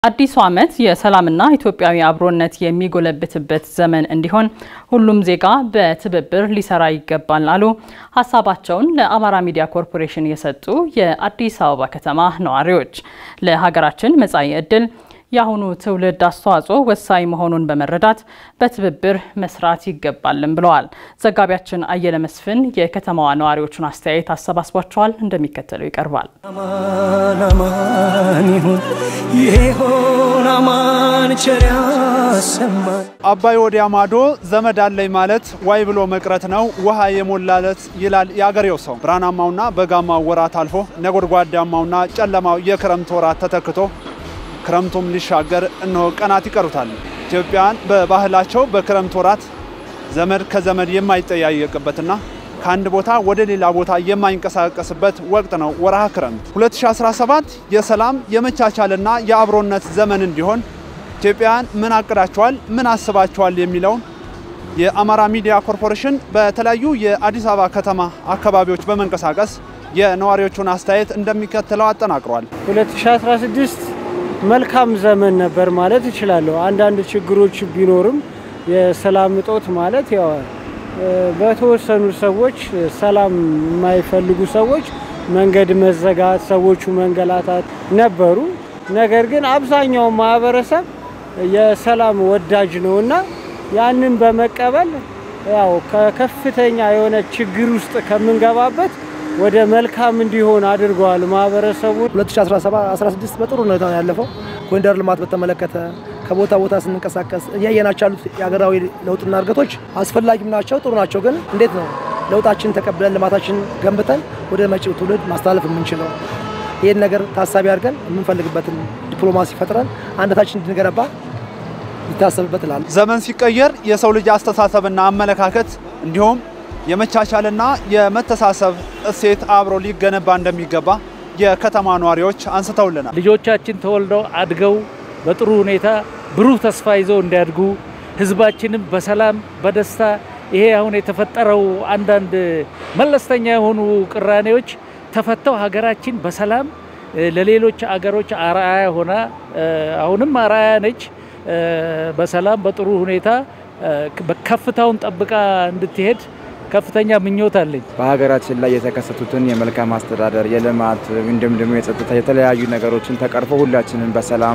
አዲሱ ዓመት የሰላምና ኢትዮጵያዊ አብሮነት የሚጎለብትበት ዘመን እንዲሆን ሁሉም ዜጋ በትብብር ሊሰራ ይገባል አሉ ሀሳባቸውን ለአማራ ሚዲያ ኮርፖሬሽን የሰጡ የአዲስ አበባ ከተማ ነዋሪዎች። ለሀገራችን መጻኢ ዕድል የአሁኑ ትውልድ አስተዋጽኦ ወሳኝ መሆኑን በመረዳት በትብብር መስራት ይገባልም ብለዋል። ዘጋቢያችን አየለ መስፍን የከተማዋ ነዋሪዎቹን አስተያየት አሰባስቧቸዋል፣ እንደሚከተለው ይቀርባል። አማን አማን ይሁን ይሆን አማን ቸር ያሰማን። አባይ ወዲያ ማዶ ዘመድ አለኝ ማለት ዋይ ብሎ መቅረት ነው ውሃ የሞላለት ይላል የአገሬው ሰው። ብርሃናማውና በጋማው ወራት አልፎ ነጎድጓዳማውና ጨለማው የክረምት ወራት ተተክቶ ክረምቱም ሊሻገር እነሆ ቀናት ይቀሩታል። ኢትዮጵያውያን በባህላቸው በክረምት ወራት ዘመድ ከዘመድ የማይጠያየቅበትና ከአንድ ቦታ ወደ ሌላ ቦታ የማይንቀሳቀስበት ወቅት ነው ወርሃ ክረምት። 2017 የሰላም የመቻቻልና የአብሮነት ዘመን እንዲሆን ኢትዮጵያውያን ምን አቅዳቸዋል፣ ምን አስባቸዋል የሚለውን የአማራ ሚዲያ ኮርፖሬሽን በተለያዩ የአዲስ አበባ ከተማ አካባቢዎች በመንቀሳቀስ የነዋሪዎቹን አስተያየት እንደሚከተለው አጠናቅሯል። 2016 መልካም ዘመን ነበር ማለት እችላለሁ። አንዳንድ ችግሮች ቢኖርም የሰላም እጦት ማለት ያው በተወሰኑ ሰዎች ሰላም የማይፈልጉ ሰዎች መንገድ መዘጋት፣ ሰዎቹ መንገላታት ነበሩ። ነገር ግን አብዛኛው ማህበረሰብ የሰላም ወዳጅ ነውና ያንን በመቀበል ያው ከከፍተኛ የሆነ ችግር ውስጥ ከምንገባበት ወደ መልካም እንዲሆን አድርገዋል ማህበረሰቡ። 2016 በጥሩ ሁኔታ ነው ያለፈው። ኮሪደር ልማት በተመለከተ ከቦታ ቦታ ስንንቀሳቀስ እያየናቸው ያሉት የሀገራዊ ለውጥና እድገቶች አስፈላጊም ናቸው፣ ጥሩ ናቸው። ግን እንዴት ነው ለውጣችን ተቀብለን ልማታችን ገንብተን ወደ መጪው ትውልድ ማስተላለፍ የምንችለው? ይህን ነገር ታሳቢ አድርገን የምንፈልግበትን ዲፕሎማሲ ፈጥረን አንድነታችን እንድንገነባ ይታሰብበት እላለሁ። ዘመን ሲቀየር የሰው ልጅ አስተሳሰብና አመለካከት እንዲሁም የመቻቻልና የመተሳሰብ እሴት አብሮ ሊገነባ እንደሚገባ የከተማ ነዋሪዎች አንስተውልናል። ልጆቻችን ተወልደው አድገው በጥሩ ሁኔታ ብሩህ ተስፋ ይዘው እንዲያድጉ ህዝባችንም በሰላም በደስታ ይሄ አሁን የተፈጠረው አንዳንድ መለስተኛ የሆኑ ቅራኔዎች ተፈተው ሀገራችን በሰላም ለሌሎች አገሮች አርአያ ሆና አሁንም አርአያ ነች። በሰላም በጥሩ ሁኔታ ከፍታውን ጠብቃ እንድትሄድ ከፍተኛ ምኞት አለኝ። በሀገራችን ላይ የተከሰቱትን የመልካም አስተዳደር፣ የልማት እንዲሁም ደግሞ የጸጥታ የተለያዩ ነገሮችን ተቀርፎ ሁላችንም በሰላም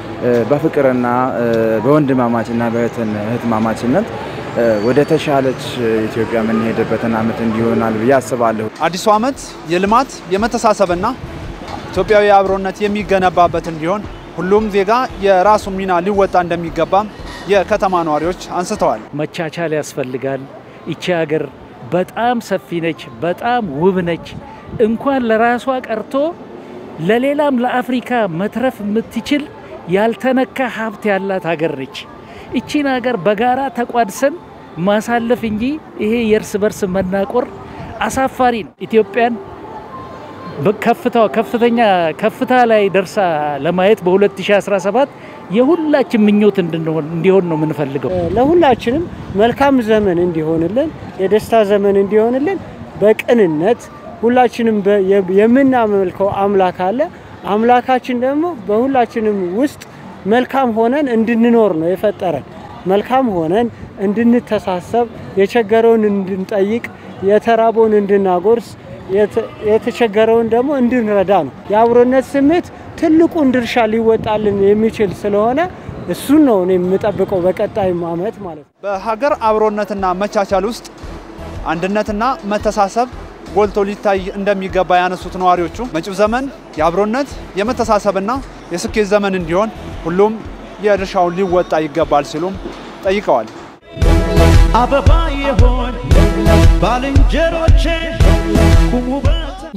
በፍቅርና በወንድማማችና በእህትማማችነት ወደ ተሻለች ኢትዮጵያ የምንሄድበትን ዓመት እንዲሆናል ብዬ አስባለሁ። አዲሱ ዓመት የልማት የመተሳሰብና ኢትዮጵያዊ አብሮነት የሚገነባበት እንዲሆን ሁሉም ዜጋ የራሱን ሚና ሊወጣ እንደሚገባም የከተማ ነዋሪዎች አንስተዋል። መቻቻል ያስፈልጋል። ይቺ ሀገር በጣም ሰፊ ነች፣ በጣም ውብ ነች። እንኳን ለራሷ ቀርቶ ለሌላም ለአፍሪካ መትረፍ የምትችል ያልተነካ ሀብት ያላት ሀገር ነች። ይቺን ሀገር በጋራ ተቋድሰን ማሳለፍ እንጂ ይሄ የእርስ በርስ መናቆር አሳፋሪ ነው። ኢትዮጵያን ከፍታዋ ከፍተኛ ከፍታ ላይ ደርሳ ለማየት በ2017 የሁላችን ምኞት እንዲሆን ነው የምንፈልገው። ለሁላችንም መልካም ዘመን እንዲሆንልን፣ የደስታ ዘመን እንዲሆንልን በቅንነት ሁላችንም የምናመልከው አምላክ አለ። አምላካችን ደግሞ በሁላችንም ውስጥ መልካም ሆነን እንድንኖር ነው የፈጠረን። መልካም ሆነን እንድንተሳሰብ፣ የቸገረውን እንድንጠይቅ፣ የተራበውን እንድናጎርስ፣ የተቸገረውን ደግሞ እንድንረዳ ነው። የአብሮነት ስሜት ትልቁን ድርሻ ሊወጣልን የሚችል ስለሆነ እሱን ነው እኔ የምጠብቀው በቀጣይ ዓመት ማለት ነው። በሀገር አብሮነትና መቻቻል ውስጥ አንድነትና መተሳሰብ ጎልቶ ሊታይ እንደሚገባ ያነሱት ነዋሪዎቹ መጪው ዘመን የአብሮነት የመተሳሰብና የስኬት ዘመን እንዲሆን ሁሉም የድርሻውን ሊወጣ ይገባል ሲሉም ጠይቀዋል። አበባ የሆን ባልንጀሮቼ ቁሙ